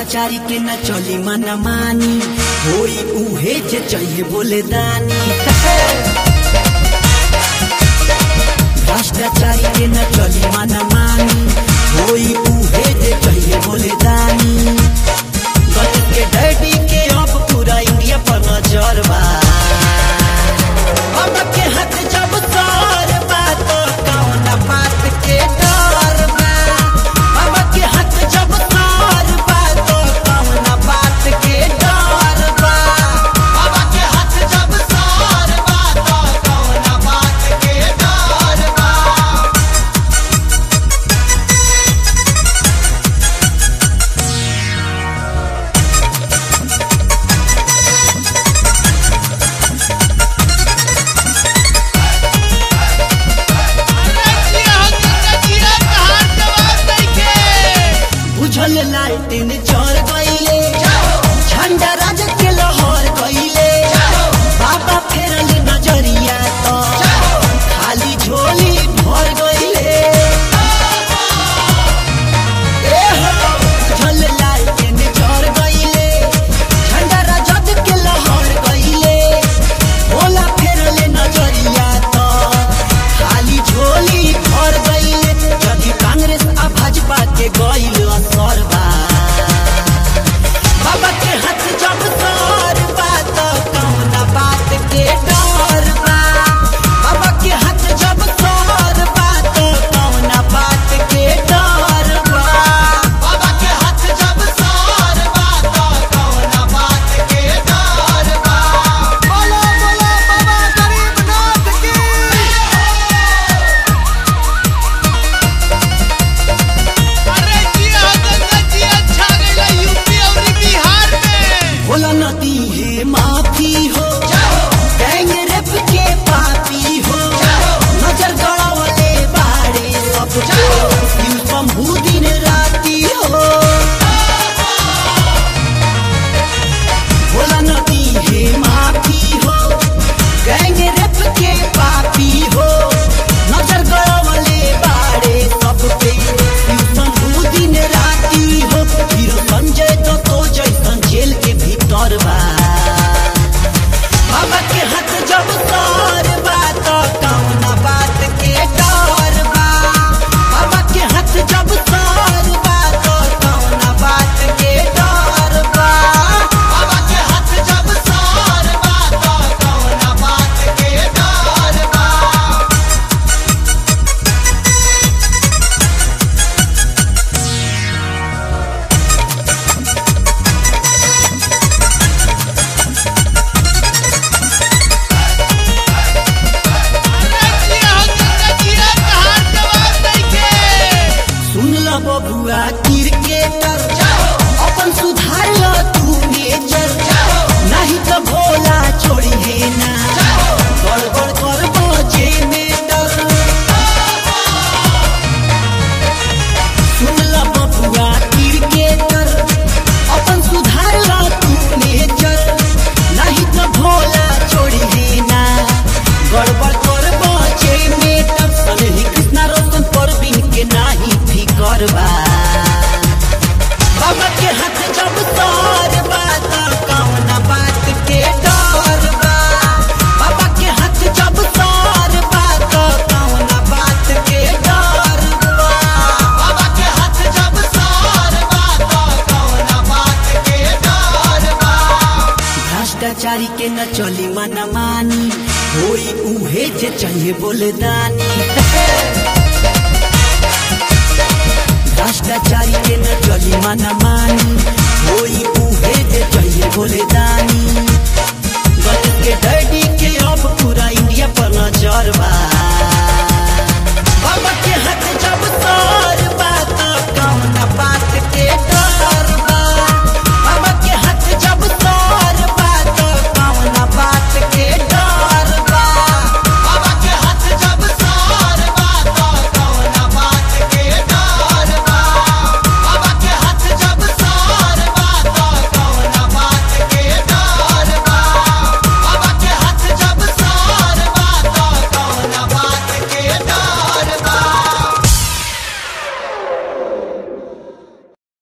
भ्रष्टाचारी के न चली मन मानी होई उहे जे चाहिए बोले दानी भ्रष्टाचारी के न चली मन मानी होई उहे जे चाहिए बोले दानी गलत के डैडी के अब पूरा इंडिया पर नजर बा अब के हाथ जब तार बा तो कौन बात के डर बा अब के हाथ जब तार बा तो कौन बात के डर बा अब के हाथ जब सार बा तो कौन बात के डर बा बुझल लालटेन चढ़ गईले झंडा राज के लहर गईले बाबा फेरल नजरिया तो खाली झोली भर गईले ए हो, बुझल लालटेन चढ़ गईले झंडा राज के लहर गईले भोला फेरल नजरिया तो खाली झोली भर गईले जदि कांग्रेस आ भाजपा के गईल असर बा बाबा के हाथ जब सर बा तो कौन बात के डर बा बाबा के हाथ जब सर बा तो कौन बात के डर बा बाबा के हाथ जब सार बा तो कौन बात के डर बा बोलो बोलो बाबा गरीबनाथ की अरे जिया गंगा जिया छा गइला यूपी और बिहार में भोला नदी है माफी हो गैंग रेप के पापी हो नजर गड़ावले बाड़े सब यू शंभू दिन राती हो भोला नदी है माफी हो गैंग रेप के पापी हो नजर गड़ावले बाड़े सब पे यू शंभू दिन राती हो हीरो संजय तो तो जैसन जेल के भीतर बा बाबा के हाथ जब तार बा तो कौन बात के डर बा बाबा के हाथ जब तार बा तो कौन बात के डर बा बाबा के हाथ जब सार बा तो कौन बात के डर बा सुन ल बबुआ क्रिकेटर अपन सुधार ल तू नेचर नहीं तो भोला छोड़ी है ना गड़बड़ कर बजे में डर सुन ल बबुआ क्रिकेटर अपन सुधार ल तू नेचर नहीं तो भोला छोड़ी है ना गड़बड़ कर बजे में डर सनही कृष्णा रोशन परवीन के नाही फिकर बा बाबा के हाथ जब तार बा तो कौन बात के डर बा बाबा के हाथ जब तार बा तो कौन बात के डर बा बाबा के हाथ जब सार बा तो कौन बात के डर बा भ्रष्टाचारी के न चली मन मानी होई उहे जे चाहिए बोले दानी भ्रष्टाचारी के न चली मन मानी